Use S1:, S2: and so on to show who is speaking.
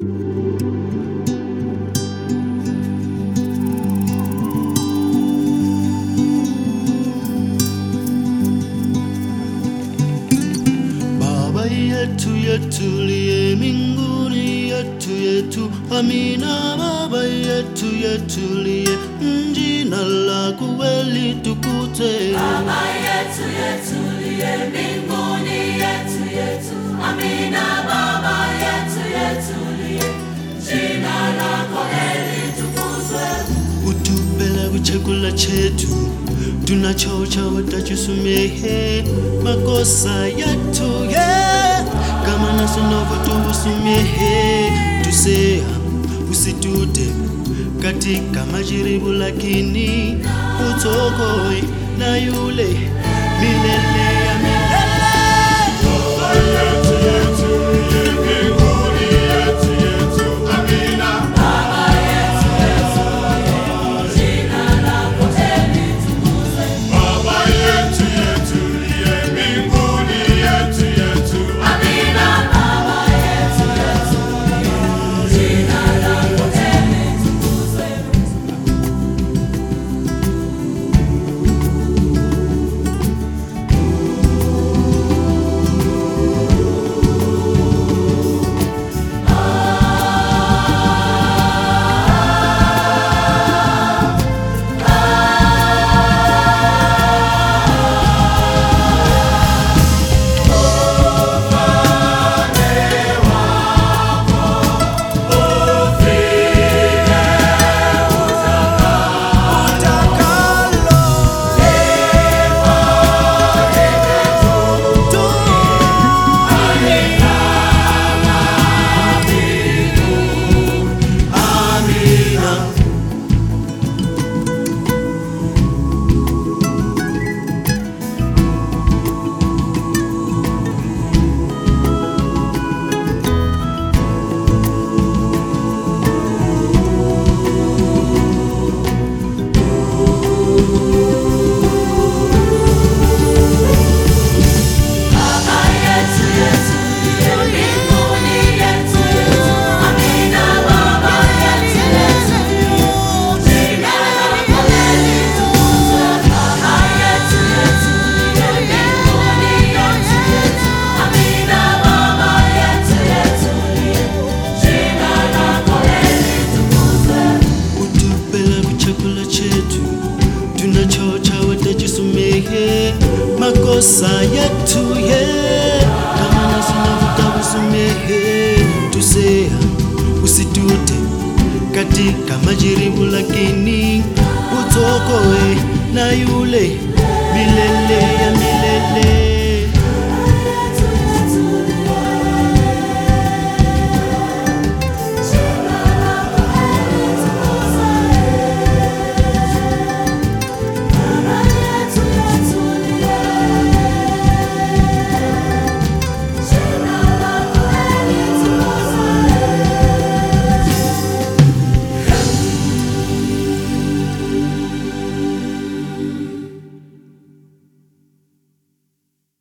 S1: Baba yetu yetuliye mbinguni, yetu yetu, amina. Baba yetu yetuliye, jina lako kweli tukuzwe.
S2: Baba yetu yetuliye mbinguni, yetu yetu, amina. Baba yetu yetuliye, jina lako heri tukuzwe.
S1: Utupe chakula chetu tunachocha, utatusamehe makosa yetu yeah. kama nasi tunavyotusamehe tusea, usitute katika majaribu, lakini utuokoe na yule milele ya milele.
S2: Amina. Baba yetu yetuliye, jina lako heri tukuzwe. Baba yetu yetuliye mbinguni, yetu yetu, amina. Baba yetu yetuliye, jina lako heri tukuzwe. Baba yetu yetuliye mbinguni, yetu yetu, amina. Baba yetu yetuliye, jina lako heri tukuzwe.
S1: Utupe chakula chetu tunachocha, utatusamehe makosa yetu yeah. kama nasi tunavyotusamehe tusea, usitute katika majaribu, lakini utuokoe na yule